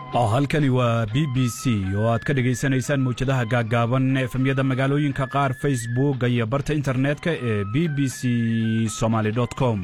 halkani waa b b c oo aad ka dhegaysanaysaan mawjadaha gaaggaaban efemyada magaalooyinka qaar facebook iyo barta internetka ee b b c somaly com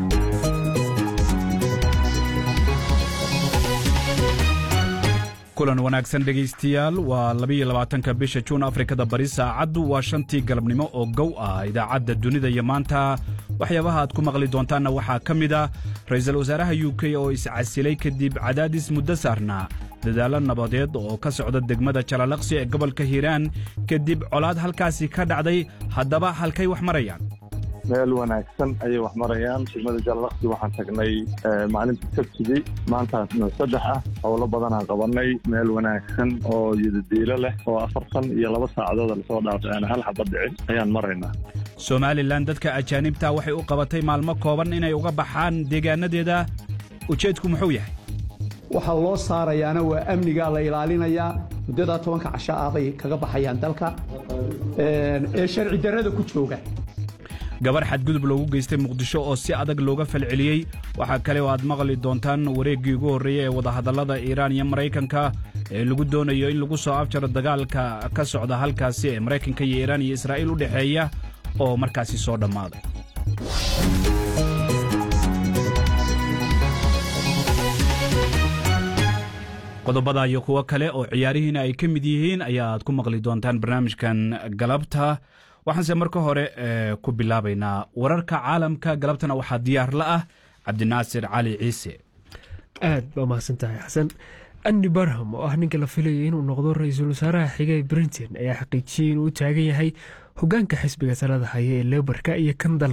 kulan wanaagsan dhegaystayaal waa labaiyo labaatanka bisha juun afrikada bari saacaddu waa shantii galabnimo oo gow ah idaacadda dunida iyo maanta waxyaabaha aad ku maqli doontaanna waxaa ka mid ah ra'iisul wasaaraha u k oo iscasilay kadib cadaadis muddo saarnaa dadaallo nabadeed oo ka socda degmada jalalaqsi ee gobolka hiiraan kadib colaad halkaasi ka dhacday haddaba halkay wax marayaan meel wanaagsan ayay wax marayaan degmada jalalaqsi waxaan tagnay maalinta sabtidii maantaasna saddex ah howlo badanaan qabanay meel wanaagsan oo yidadiilo leh oo afartan iyo laba saacadood lasoo dhaafay aan hal xabad dhicin ayaan maraynaa somalilan dadka ajaanibta waxay u qabatay maalmo kooban inay uga baxaan deegaanadeeda ujeedku muxuu yahay waxaa loo saarayaana waa amnigaa la ilaalinayaa muddadaa tobanka casho ah bay kaga baxayaan dalka ee sharci darrada ku jooga gabar xadgudub loogu geystay muqdisho oo si adag looga falceliyey waxaa kale oo aad maqli doontaan wareeggii ugu horreeyey ee wadahadallada iiraan iyo maraykanka ee lagu doonayo in lagu soo abjaro dagaalka ka socda halkaasi ee maraykanka iyo iiraan iyo israa'iil u dhexeeya oo markaasi soo dhammaaday qodobada iyo kuwo kale oo ciyaarihiina ay ka mid yihiin ayaad ku maqli doontaan barnaamijkan galabta waxaanse marka hore ku bilaabaynaa wararka caalamka galabtana waxaa diyaar la ah cabdinaasir cali ciise aad baa mahadsan tahay xasan andy barham oo ah ninka la filayay inuu noqdo ra-iisul wasaaraha xiga ee brinton ayaa xaqiijiyey inuu u taagan yahay hogaanka xisbiga talada haya ee lebarka iyo kan dalka